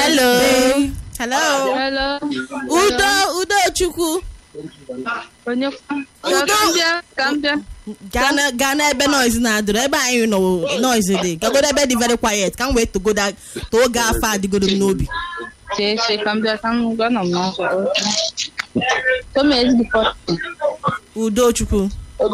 hello hello Hello. udo udo chukwu Onye Udo. ka m bịa ka m bịa. gaa na- gaa n'ebe noise na-adịrị ebe anyị nọ noise dị gagodo ebe dị very quiet ka m wee togoda too ga afọ adịgodo m n'obi Chee chee ka m bịa ka m gwa nọ m n'ọzọ. Come ezigbo pọtụ. udo chukwu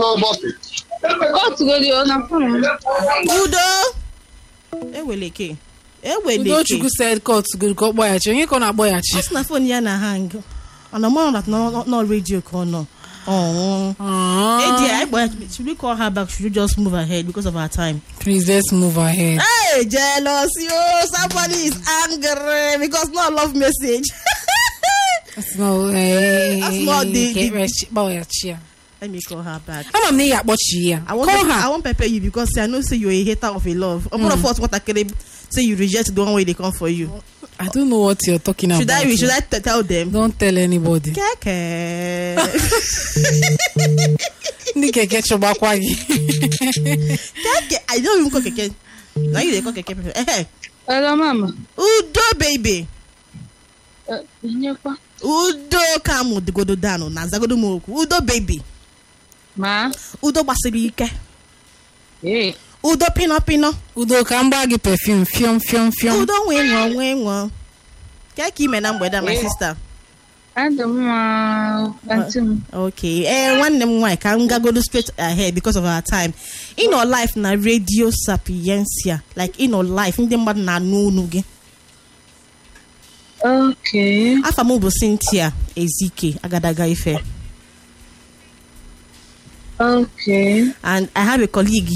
Kọtụ godi ọ na fon m. udo eweleke eweleke udochukwu said court goro ka ọ kpọghachi onye ka ọ na-akpọghachi ọ sị na fon ya na hang ọ nọ mọ na nọ redio ka ọ nọ ọnwụ Ah, Hey dear, I- but should we call her back? Should we just move ahead because of our time? please let's move ahead Hey, jealous, yo! Somebody is angry because no love message. That's not, eh, That's not the- get the- rich- kpọghachi ya Let me call her back. ama m na ị ga-akpọchi ya I won't, call pepper, I her won't pepper you because I know say you're a hater of a love. I'm gonna force what I can say you reject the one way they come for you. I don't know what you're talking Should about I? Should I t- tell them? don't tell anybody Keke. ndị keke chọgbakwa gị Keke. I don't even call keke. Now you they call keke. people. Eh, Hello mama. Udo baby. Eh, Nyekwa. Udo kamu digodo dano na zagodo m okwu. Udo baby. Ma. Udo gbasiri ike. Ee. Udo pino pino. udo ka m gbaa gị perfume fiọm fiọm fiọm Udo nwee ṅụọ nwee ṅụọ. Ka ka ime na mgbede a, my Eh. sister. Adị m mma antị m. Okay. Eh, nwanne m nwaanyị ka m gagodo straight ahead because of our time. Ịnọ life na radio sapiencia like ịnọ life ndị mmadụ na-anụ unu gị. Okay. Afa m bụ Cynthia Ezike Agadaga Ife Okay. and I have a colleague